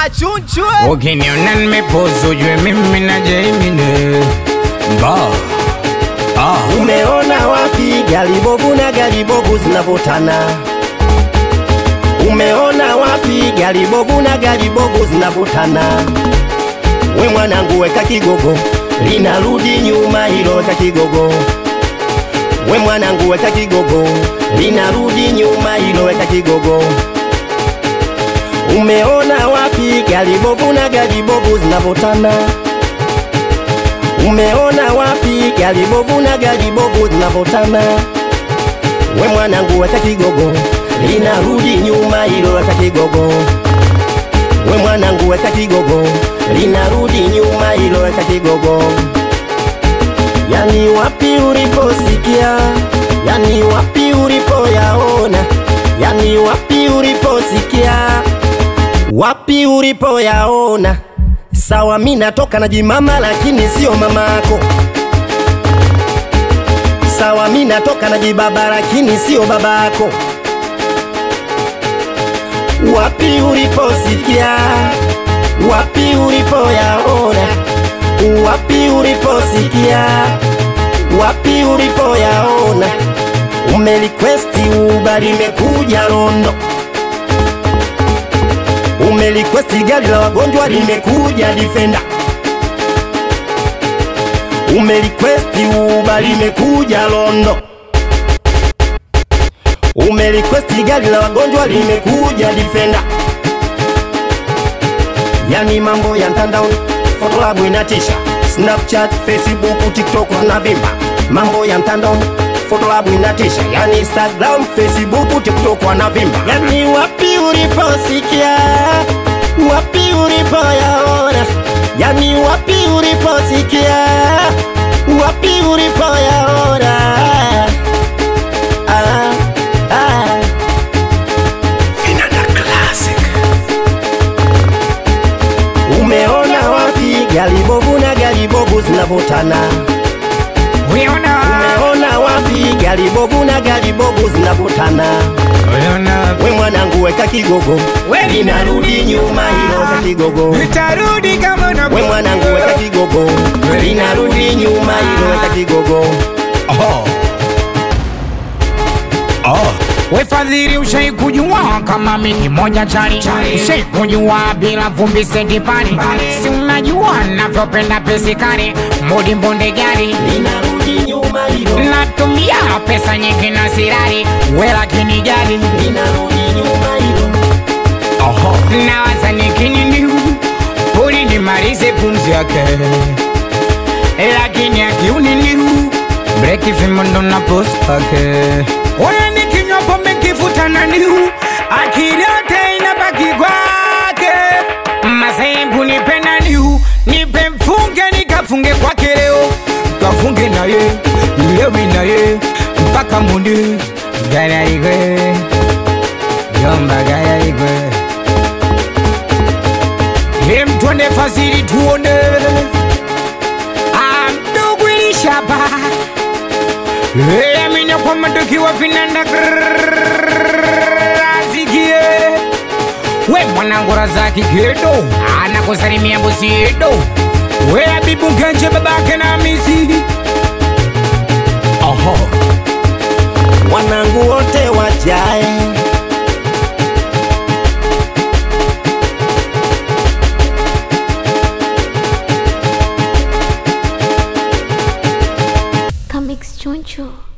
achunchwe Ukiniona nimepozu ujue mimi na Jaimine Ba Ah Umeona wapi gari bovu na gari bovu zinavutana? Umeona wapi gari bovu na gari bovu zinavutana? We mwanangu, weka kigogo, linarudi nyuma hilo, weka kigogo. We mwanangu, weka kigogo, linarudi nyuma hilo, weka kigogo. Umeona wapi gari bovu na gari bovu zinavutana? Umeona wapi gari bovu na gari bovu zinavutana? We mwanangu, weka kigogo, linarudi nyuma hilo, weka kigogo. We mwanangu, weka kigogo, linarudi nyuma hilo, weka kigogo. Yani wapi uliposikia, yani wapi ulipoyaona, yani wapi uliposikia, wapi ulipoyaona. Sawa, mi natoka na jimama, lakini sio mamako. Sawa, mi natoka na jibaba, lakini sio babako. Wapi uliposikia, wapi ulipoyaona, wapi uliposikia, wapi ulipoyaona. Umelikwesti Uber limekuja Rondo, umelikwesti gari la wagonjwa limekuja Defender, umelikwesti Uber limekuja Rondo, umelikwesti gari la wagonjwa limekuja Defender. Yani mambo ya mtandaoni, Photolab inatisha, Snapchat, Facebook, TikTok wanavimba. Mambo ya mtandaoni, Photolab inatisha, yani Instagram, Facebook, TikTok wanavimba. Yani wapi uliposikia, wapi ulipoyaona, yani wapi uliposikia, wapi ulipoyaona. Ah, ah. Umeona wapi gari bovu na gari bovu zinavutana? Uliona Umeona wapi gari bovu na gari bovu zinavutana? Uliona We mwanangu, weka kigogo, We linarudi nyuma hilo, weka kigogo. Nitarudi kama na We mwanangu, weka kigogo, linarudi nyuma hilo, weka kigogo. Oh. Oh. We fadhili ushai kujua kama mimi moja chali Ushai kujua bila vumbi sendi pali Si unajua navyopenda pesi kali Mudi mbonde gari Linarudi nyuma hilo, Natumia pesa nyingi na sirari We lakini gari linarudi nyuma hilo. Oho. Nawaza nikinini Puli nimalize pumzi yake Lakini akiunini Breki vimondo na post pake Oya nikinywa pombe kifuta na niu Akili yote inabaki kwake Masembu nipe na niu Nipe mfunge nikafunge kwake leo Kafunge na ye Lewi na ye Mpaka mundi Gaya igwe Yomba gaya igwe Hem twende fasili tuone Amdugu ilishaba Hey, amina kwa madoki wa vinanda Azikie We mwanangu Razaki Gedo Anakusalimia bosi Edo We Abibu Genje babake na Hamisi Oho Wanangu wote wajae Comics Choncho.